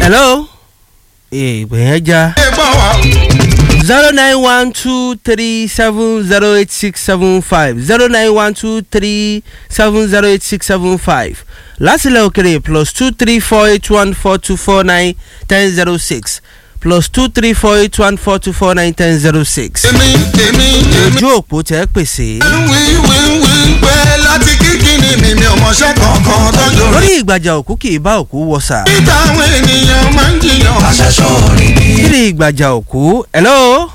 hello ìpè yẹn já ẹ gbọ́ wa zero nine one two three seven zero eight six seven five zero nine one two three seven zero eight six seven five lásìlẹ̀ òkèrè plus two three four eight one four two four nine ten zero six plus two three four eight one four two four nine ten zero six èmi èmi èmi ojú òpó tẹ́ pèsè. wí wí wí pé láti kíkìnì mi mi ò mọṣẹ́ kankan tọ́jú rí. lórí ìgbàjà òkú kì í bá òkú wọ̀sà. níta àwọn ènìyàn máa ń jiyàn. àṣẹṣọ rí ni. kí ni ìgbàjà òkú hello.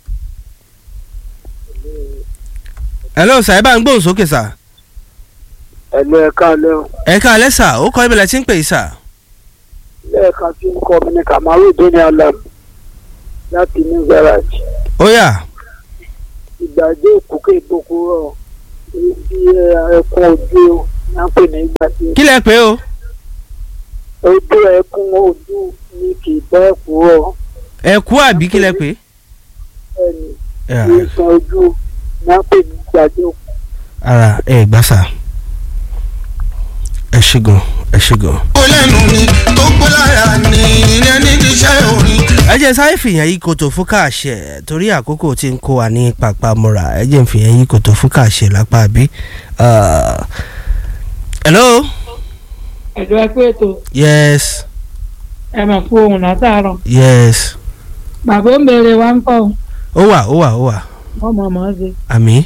hello sà ẹ bá ń gbóhùn sókè sà. ẹ̀lú ẹ̀ka alẹ́ o ẹ ká alẹ́ sà ó kọ́ ibẹ̀lẹ̀ tí ń pè é sà. lẹ́ẹ̀kan tí ń kọ́ mi ní kamaru dóni alam láti new garage ó yá ìgbàdé òkúkẹ́ ìbòkú rọ̀ ibi ẹkún ojú o ní à ń pè ní ìgbàdé kí lẹ pé o. ojú ẹkún ojú ní kì í bọ́ ẹ̀kú rọ̀ ẹ̀kú àbí kí lẹ pé. ẹni Yeah. ìsàn ojú ní à ń pè ní ìgbàdé òkú. ara ẹ gbà sà ẹ ṣe gan ẹ ṣe gan. ó lẹ́nu mi tó gbó lára ní ilé nídìí iṣẹ́ orin. ẹ jẹ́ sáré fìyàn yí kòtò fún káàṣẹ torí àkókò tí ń kó wa ní pàpàmọ́ra ẹ jẹ́ ń fìyàn yí kòtò fún káàṣẹ lápá bí. hello ẹ̀dọ́ ẹ pé ètò yes ẹ mà fún ohun látàárọ̀ yes bàbá ó béèrè wa ń kọ́ ó wà ó wà ó wà wọ́n mọ̀ mọ́ ṣe àmì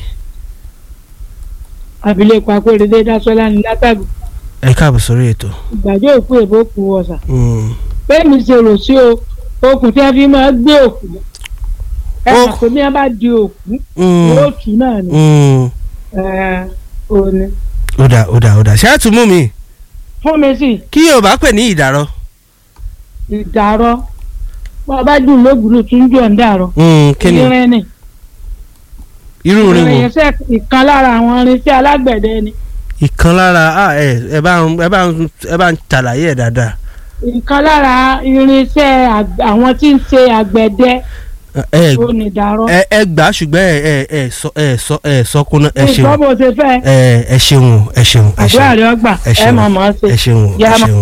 abilékọ akérèdé dásọ́lá ní látàgbé ẹ káàbọ̀ sórí ètò. ìgbàjọ́ òkú èbó kú ọ̀sà Mm. bẹ́ẹ̀ mi ṣe rò sí o okùn tí a fi máa gbé òkú ẹ mọ̀ Okùn. pé bí wọ́n bá di òkú Mm. yóò tù náà ni Mm. ẹ̀ òní ó dà ó dà ó dà ṣé ẹ tún mú mi fún mi sí kí yorùbá pè ní ìdárọ. ìdárọ̀ wọ́n bá dùn lóògùn tún jọ̀ ń dàrọ̀ Mm, kí ni irin ni irú orin wo. irinṣẹ́ ìkan lára àwọn irinṣẹ́ alágbẹ̀dẹ ni ìkan lára ah, ẹ ẹ bá ń ẹ bá ń ẹ bá ń ṣàlàyé ẹ dáadáa. ìkan lára irinṣẹ́ àg- àwọn tí ń ṣe àgbẹ̀dẹ ẹ ó ní ìdárọ̀ ẹ ẹ gbà á ṣùgbọ́n ẹ ẹ ẹ sọ ẹ sọ ẹ sọkúnná ẹ ṣeun ìgbọ́ bó ṣe fẹ́ ẹ ẹ ṣeun ẹ ṣeun ẹ àdúrà ṣeun rẹ̀ ọgbà ẹ ẹ ṣeun mọ̀ mọ́ ṣe ẹ ṣeun Yá ẹ máa- ṣeun.